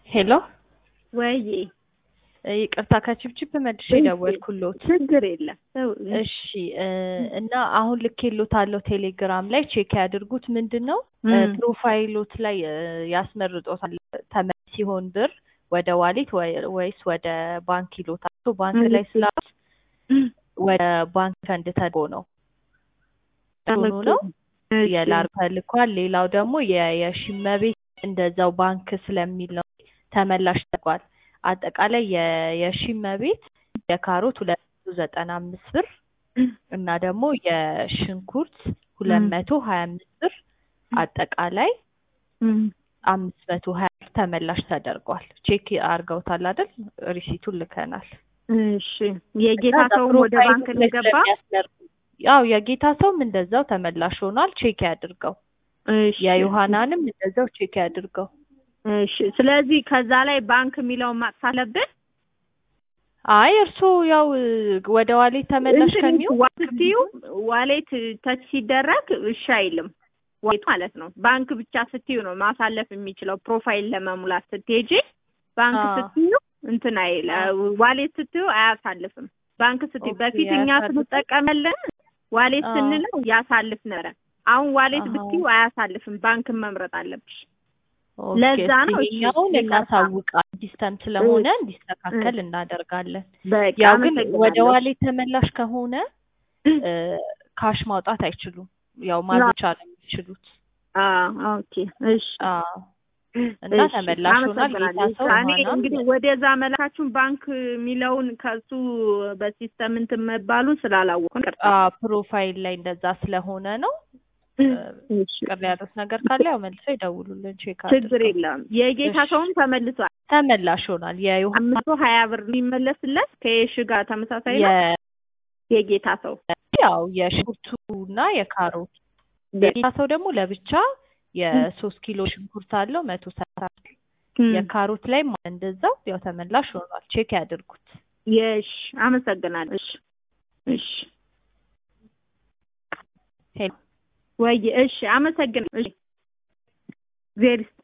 ሄሎ ወይዬ ይቅርታ ከችብችብ መልሼ ደወልኩሎት። ችግር የለም ሰው እሺ እ እና አሁን ልኬሎታለሁ ቴሌግራም ላይ ቼክ ያድርጉት። ምንድን ነው እ እም። ፕሮፋይሎት ላይ እ ያስመርጦታል ተመላሽ ሲሆን ብር ወደ ዋሌት ወይ- ወይስ ወደ ባንክ ይሎታል። ሶ ባንክ ላይ ስላሉት ወደ ባንክ ፈንድ ተልኮ ነው ሆኖ ነው የላር ተልኳል። ሌላው ደግሞ የ- የሽመቤት እንደዛው ባንክ ስለሚል ነው ተመላሽ ተደርጓል። አጠቃላይ የ- የሽመቤት የካሮት ሁለት መቶ ዘጠና አምስት ብር እና ደግሞ የሽንኩርት ሁለት መቶ ሀያ አምስት ብር አጠቃላይ እም። አምስት መቶ ሀያ ብር ተመላሽ ተደርጓል። ቼክ አድርገውታል አይደል? ሪሲቱን ልከናል። እሺ የጌታ እና ሰውም ወደ ፕሮፋይሉ ባንክ ላይ እንደገባ ስለሚያስመርጥ- ያው የጌታ ሰውም እንደዛው ተመላሽ ሆኗል። ቼክ ያድርገው። እሺ የዮሐናንም እንደዛው ቼክ ያድርገው። እሺ ስለዚህ ከዛ ላይ ባንክ የሚለውን ማጥፋት አለብን አይ እርስዎ ያው እ ወደ ዋሌት ተመላሽ እንትን ከሚሆን ዋሌትዩ ዋሌት ተች ሲደረግ እሺ አይልም ዋሌት ማለት ነው ባንክ ብቻ ስትዩ ነው ማሳለፍ የሚችለው ፕሮፋይል ለመሙላት ስትሄጂ ባንክ አዎ። ስትዩ እንትን አይል ዋሌት ስትዩ አያሳልፍም ባንክ ስትዩ ኦኬ፣ በፊት እኛ አያሳልፍም። ስንጠቀመለን ዋሌት አዎ። ስንለው ያሳልፍ ነበረ አሁን ዋሌት አሃ። ብትዩ አያሳልፍም ባንክን መምረጥ አለብሽ ኦኬ፣ ለዛ ነው እስኪ እሺ፣ ይኸኛውን ይቅርታ። እናሳውቃለን። ሲስተም ስለሆነ እንዲስተካከል እናደርጋለን። በቃ ያው ግን ወደ አመሰግናለሁ። ዋሌት ተመላሽ ከሆነ እ ካሽ ማውጣት አይችሉም። ያው ማዞቻ ነው የሚችሉት። አዎ ኦኬ እሺ አዎ እና እሺ፣ ተመላሽ ሆኗል። አመሰግናለሁ። ጌታ ሰው እኔ ዮሐናም እንግዲህ ወደዛ መላካችሁን ባንክ የሚለውን ከሱ በሲስተም እንትን መባሉን ስላላወቅኩ ይቅርታ። አዎ ፕሮፋይል ላይ እንደዛ ስለሆነ ነው። እሺ፣ ቅር ያሉት ነገር ካለ ያው መልሰው ይደውሉልን። ቼክ ችግር አድርገው። የለም። የጌታ እሺ። ሰውም ተመልሷል። ተመላሽ ሆኗል። የዮሐና አምስት መቶ ሀያ ብር የሚመለስለት ከየሽ ጋር ተመሳሳይ ነው። የ- የጌታ ሰው ያው የሽንኩርቱ እና የካሮት የጌታ ሰው ደግሞ ለብቻ የሶስት ኪሎ ሽንኩርት አለው መቶ ሰላሳ ብር። እም፣ የካሮት ላይ እንደዛው ያው ተመላሽ ሆኗል። ቼክ ያድርጉት። የሽ አመሰግናለሁ። እሺ እሺ ሄሎ ወይ እሺ አመሰግናለሁ። እሺ እግዚአብሔር ይስጥ